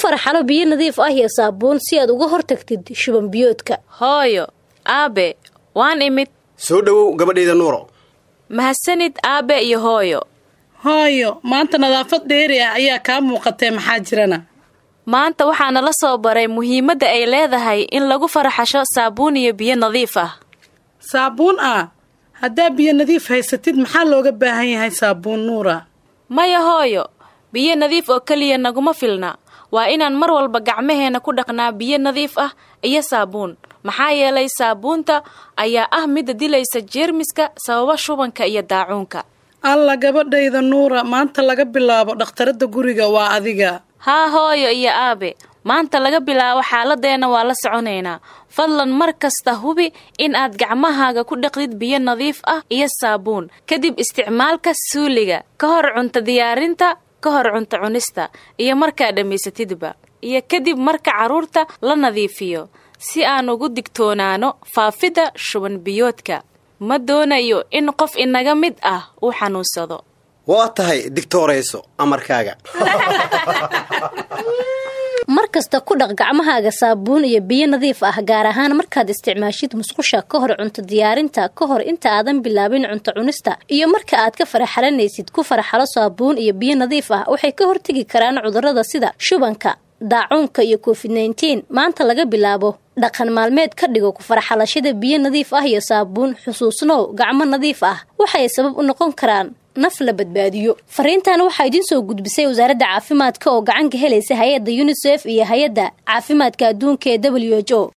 faraxalo biyo nadiif ah iyo saabuun si aad uga hortagtid shuban biyoodka hooyo aabe waan imid soo dhowow gabadhayda nuuro mahadsanid aabe iyo hooyo hooyo maanta nadaafad dheeri ah ayaa kaa muuqatee maxaa jirana maanta waxaa nala soo baray muhiimadda ay leedahay in lagu faraxasho saabuun iyo biyo nadiif ah saabuun ah haddaa biyo nadiif haysatid maxaa looga baahan yahay saabuun nuura maya hooyo biyo nadiif oo keliya naguma filna waa inaan mar walba gacmaheenna ku dhaqnaa biyo nadiif ah iyo saabuun maxaa yeelay saabuunta ayaa ah midda dilaysa jeermiska sababa shubanka iyo daacuunka alla gabadhayda nuura maanta laga bilaabo dhakhtaradda guriga waa adiga haa hooyo iyo aabe maanta laga bilaabo xaaladeenna waa la soconaynaa fadlan mar kasta hubi in aad gacmahaaga ku dhaqdid biyo nadiif ah iyo saabuun kadib isticmaalka suuliga ka hor cunto diyaarinta ka hor cunto cunista iyo markaa dhammaysatidba iyo kadib marka carruurta la nadiifiyo si aan ugu digtoonaano faafidda shuban biyoodka ma doonayo in qof inaga mid ah uu xanuunsado waa tahay digtoorayso amarkaaga mar kasta ku dhaq gacmahaaga saabuun iyo biyo nadiif ah gaar ahaan markaad isticmaashid musqusha ka hor cunto diyaarinta ka hor inta aadan bilaabin cunto cunista iyo marka aad ka faraxalanaysid ku faraxalo saabuun iyo biyo nadiif ah waxay ka hortegi karaan cudurrada sida shubanka daacuunka iyo covid nneteen maanta laga bilaabo dhaqan maalmeed ka dhigo ku faraxalashada biyo nadiif ah iyo saabuun xusuusnow gacmo nadiif ah waxay sabab u noqon karaan naf la badbaadiyo fariintan waxaa idiin soo gudbisay wasaaradda caafimaadka oo gacan ka helaysa hay-adda yunisef iyo hay-adda caafimaadka adduunka ee w h o